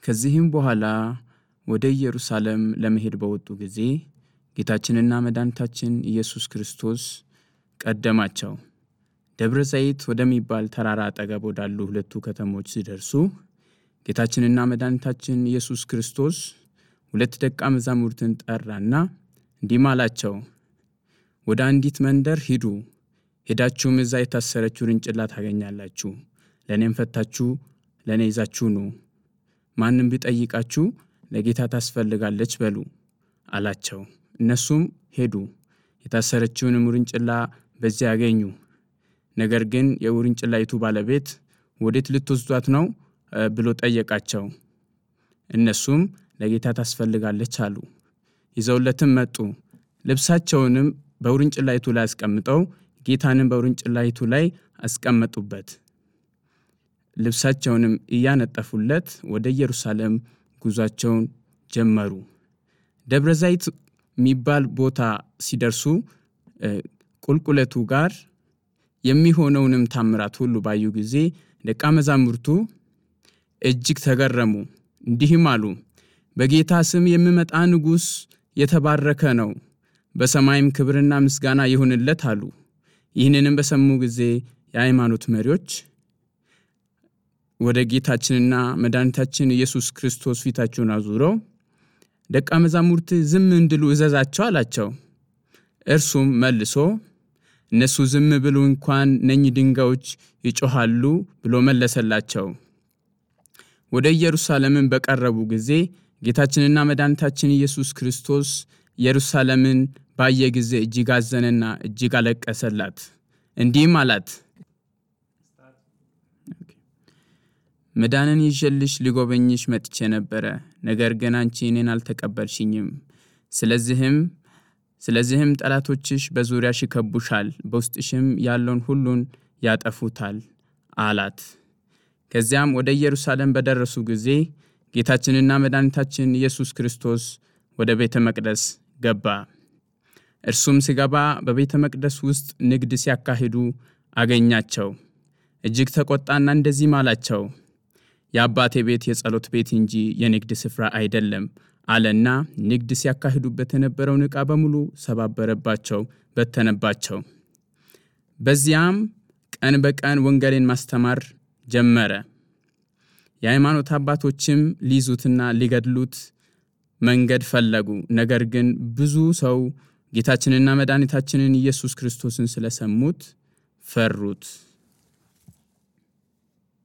ከዚህም በኋላ ወደ ኢየሩሳሌም ለመሄድ በወጡ ጊዜ ጌታችንና መድኃኒታችን ኢየሱስ ክርስቶስ ቀደማቸው። ደብረ ዘይት ወደሚባል ተራራ አጠገብ ወዳሉ ሁለቱ ከተሞች ሲደርሱ ጌታችንና መድኃኒታችን ኢየሱስ ክርስቶስ ሁለት ደቀ መዛሙርትን ጠራና እንዲህም አላቸው፣ ወደ አንዲት መንደር ሂዱ። ሄዳችሁም እዛ የታሰረች ውርንጭላ ታገኛላችሁ። ለእኔም ፈታችሁ ለእኔ ይዛችሁ ኑ። ማንም ቢጠይቃችሁ ለጌታ ታስፈልጋለች በሉ አላቸው። እነሱም ሄዱ፣ የታሰረችውንም ውርንጭላ በዚያ ያገኙ። ነገር ግን የውርንጭላይቱ ባለቤት ወዴት ልትወስዷት ነው ብሎ ጠየቃቸው። እነሱም ለጌታ ታስፈልጋለች አሉ። ይዘውለትም መጡ። ልብሳቸውንም በውርንጭላይቱ ላይ አስቀምጠው ጌታንም በውርንጭላይቱ ላይ አስቀመጡበት። ልብሳቸውንም እያነጠፉለት ወደ ኢየሩሳሌም ጉዟቸውን ጀመሩ። ደብረ ዘይት የሚባል ቦታ ሲደርሱ ቁልቁለቱ ጋር የሚሆነውንም ታምራት ሁሉ ባዩ ጊዜ ደቀ መዛሙርቱ እጅግ ተገረሙ። እንዲህም አሉ፣ በጌታ ስም የሚመጣ ንጉሥ የተባረከ ነው፣ በሰማይም ክብርና ምስጋና ይሁንለት አሉ። ይህንንም በሰሙ ጊዜ የሃይማኖት መሪዎች ወደ ጌታችንና መድኃኒታችን ኢየሱስ ክርስቶስ ፊታቸውን አዙረው ደቀ መዛሙርት ዝም እንድሉ እዘዛቸው አላቸው። እርሱም መልሶ እነሱ ዝም ብሉ እንኳን እነኚህ ድንጋዮች ይጮኻሉ ብሎ መለሰላቸው። ወደ ኢየሩሳሌምን በቀረቡ ጊዜ ጌታችንና መድኃኒታችን ኢየሱስ ክርስቶስ ኢየሩሳሌምን ባየ ጊዜ እጅግ አዘነና እጅግ አለቀሰላት። እንዲህም አላት፣ መዳንን ይዤልሽ ሊጎበኝሽ መጥቼ ነበረ፣ ነገር ግን አንቺ እኔን አልተቀበልሽኝም። ስለዚህም ስለዚህም ጠላቶችሽ በዙሪያሽ ይከቡሻል፣ በውስጥሽም ያለውን ሁሉን ያጠፉታል አላት። ከዚያም ወደ ኢየሩሳሌም በደረሱ ጊዜ ጌታችንና መድኃኒታችን ኢየሱስ ክርስቶስ ወደ ቤተ መቅደስ ገባ። እርሱም ሲገባ በቤተ መቅደስ ውስጥ ንግድ ሲያካሂዱ አገኛቸው። እጅግ ተቆጣና እንደዚህም አላቸው፣ የአባቴ ቤት የጸሎት ቤት እንጂ የንግድ ስፍራ አይደለም አለና ንግድ ሲያካሂዱበት የነበረውን ዕቃ በሙሉ ሰባበረባቸው፣ በተነባቸው። በዚያም ቀን በቀን ወንጌልን ማስተማር ጀመረ። የሃይማኖት አባቶችም ሊይዙትና ሊገድሉት መንገድ ፈለጉ። ነገር ግን ብዙ ሰው ጌታችንና መድኃኒታችንን ኢየሱስ ክርስቶስን ስለሰሙት ፈሩት።